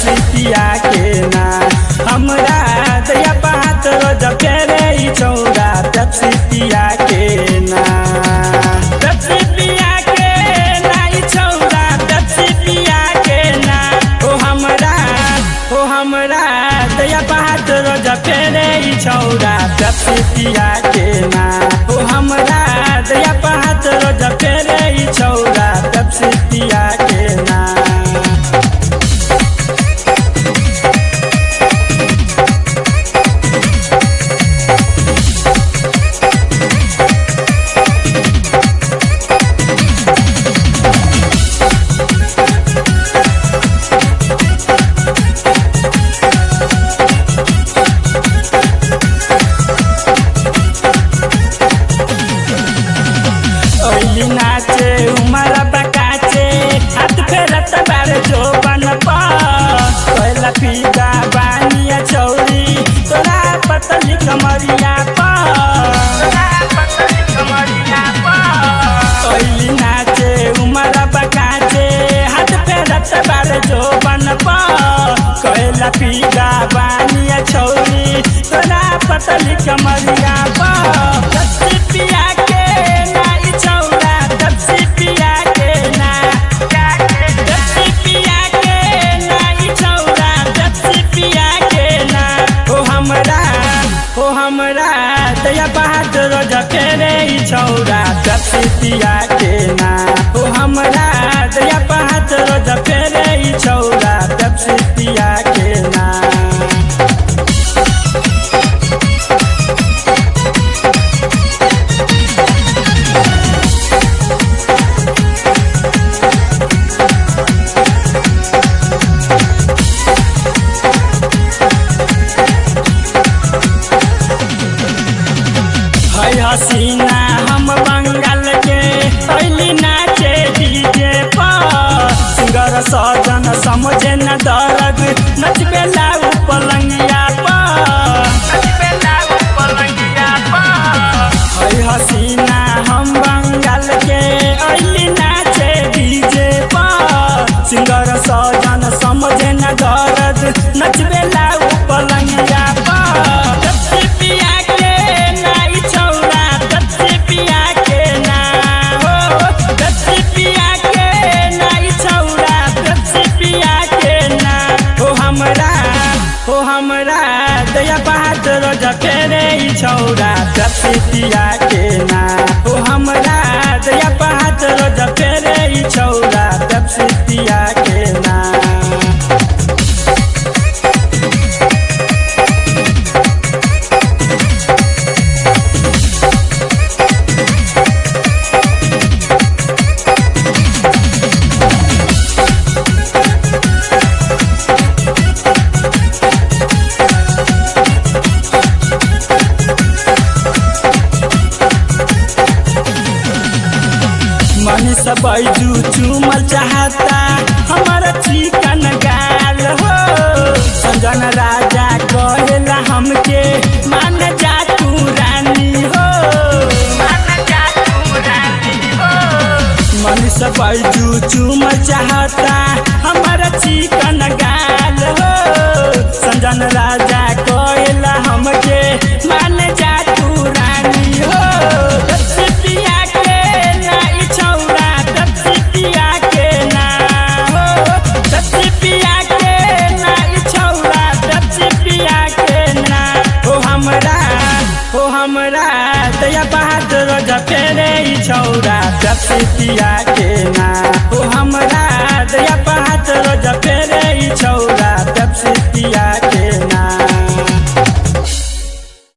Pepsi पिया के ना हमरा दया पात रोज फेरे ई छौरा पेप्सी पिया के ना पेप्सी पिया के ना ई छौरा पेप्सी पिया के ना ओ हमरा ओ हमरा दया पात रोज फेरे ई छौरा पेप्सी पिया के ना ओ हमरा दया पात रोज फेरे ई छौरा पेप्सी पिया के ना ओइली नाचे उमरा बकाचे हाथ फेरत बारे जो बन पा कोइला पीगा बानिया चौरी तोरा पतली कमरिया पा तोरा पतली कमरिया पा ओइली नाचे उमरा बकाचे हाथ फेरत बारे जो बन पा कोइला पीगा बानिया चौरी तोरा पतली कमरिया पा दस्ती पिया के ना ई चौरा दस्ती पिया के ना दस्ती पिया के ना ई चौरा दस्ती पिया के ना ओ हमरा ओ हमरा दया बहादुर रोज फेरे ई छौरा दस्ती पिया के ना ओ हमरा दया बहादुर रोज फेरे ई छौरा दस्ती पिया के ना है हसीना हम बंगाल के पहली नाचे डीजे पर सिंगर सजन समझे न दर्द नचबे लाऊ पलंगिया पर नचबे लाऊ पलंगिया पर है हसीना हम बंगाल के अली नाचे डीजे पर सिंगर सजन समझे न दर्द नचबे लाऊ पलंगिया पर दस्ती पिया के ना ई छौरा दस्ती पिया के ना हो दस्ती पिया के ना ई छौरा दस्ती पिया के ना हो हमरा हो हमरा दया बहादुर रोज फेरे ई छौरा दस्ती पिया के ना हो हमरा दया बहादुर रोज फेरे ई छौरा दस्ती पिया के ना मनीष बैजू चूमल चाहता हमारा चिकन गाल हो संजन राजा कहेला हमके मान जा तू रानी हो मान जा तू रानी हो मनीष बैजू चूमल चाहता हमारा चिकन गाल हो संजन राजा कहेला हमके मान जा तू रानी हो दस्ती पिया के ना ई छौरा दस्ती पिया के ना हो दस्ती पिया के ना ई छौरा दस्ती पिया के ना हो हमरा हो हमरा दया बहादुर रोज फेरे ई छौरा दस्ती पिया के ना